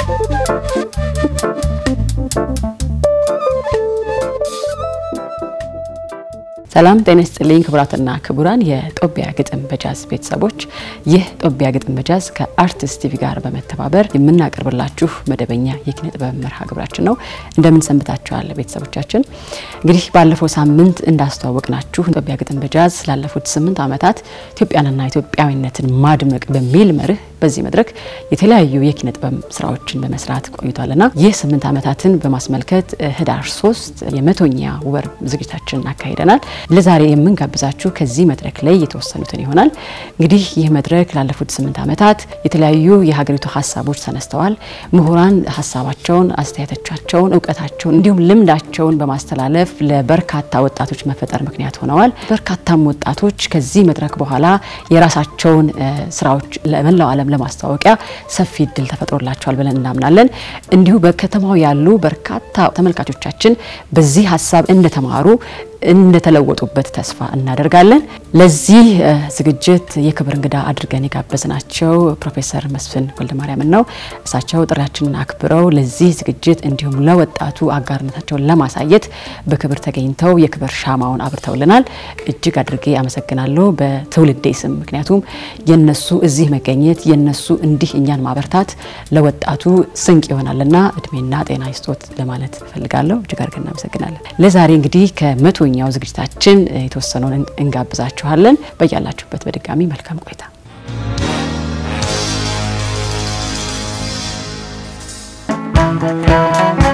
ሰላም ጤና ይስጥልኝ ክቡራትና ክቡራን የጦቢያ ግጥም በጃዝ ቤተሰቦች፣ ይህ ጦቢያ ግጥም በጃዝ ከአርቲስት ቲቪ ጋር በመተባበር የምናቀርብላችሁ መደበኛ የኪነ ጥበብ መርሃ ግብራችን ነው። እንደምን ሰንብታችኋል ቤተሰቦቻችን? እንግዲህ ባለፈው ሳምንት እንዳስተዋወቅናችሁ ጦቢያ ግጥም በጃዝ ላለፉት ስምንት ዓመታት ኢትዮጵያንና ኢትዮጵያዊነትን ማድመቅ በሚል መርህ በዚህ መድረክ የተለያዩ የኪነ ጥበብ ስራዎችን በመስራት ቆይቷልና ይህ ስምንት ዓመታትን በማስመልከት ህዳር ሶስት የመቶኛ ወር ዝግጅታችንን አካሂደናል። ለዛሬ የምንጋብዛችሁ ከዚህ መድረክ ላይ የተወሰኑትን ይሆናል። እንግዲህ ይህ መድረክ ላለፉት ስምንት ዓመታት የተለያዩ የሀገሪቱ ሀሳቦች ተነስተዋል። ምሁራን ሀሳባቸውን፣ አስተያየቶቻቸውን፣ እውቀታቸውን እንዲሁም ልምዳቸውን በማስተላለፍ ለበርካታ ወጣቶች መፈጠር ምክንያት ሆነዋል። በርካታም ወጣቶች ከዚህ መድረክ በኋላ የራሳቸውን ስራዎች ለመላው ዓለም ለማስታወቂያ ሰፊ እድል ተፈጥሮላቸዋል ብለን እናምናለን። እንዲሁ በከተማው ያሉ በርካታ ተመልካቾቻችን በዚህ ሀሳብ እንደተማሩ እንደተለወጡበት ተስፋ እናደርጋለን። ለዚህ ዝግጅት የክብር እንግዳ አድርገን የጋበዝናቸው ፕሮፌሰር መስፍን ወልደማርያምን ነው። እሳቸው ጥሪያችንን አክብረው ለዚህ ዝግጅት እንዲሁም ለወጣቱ አጋርነታቸውን ለማሳየት በክብር ተገኝተው የክብር ሻማውን አብርተውልናል። እጅግ አድርጌ አመሰግናለሁ በትውልዴ ስም። ምክንያቱም የነሱ እዚህ መገኘት የነሱ እንዲህ እኛን ማበርታት ለወጣቱ ስንቅ ይሆናልና እድሜና ጤና ይስጦት ለማለት እፈልጋለሁ። እጅግ አድርገን እናመሰግናለን። ለዛሬ እንግዲህ ከመቶ ኛው ዝግጅታችን የተወሰነውን እንጋብዛችኋለን። በያላችሁበት በድጋሚ መልካም ቆይታ። Thank you.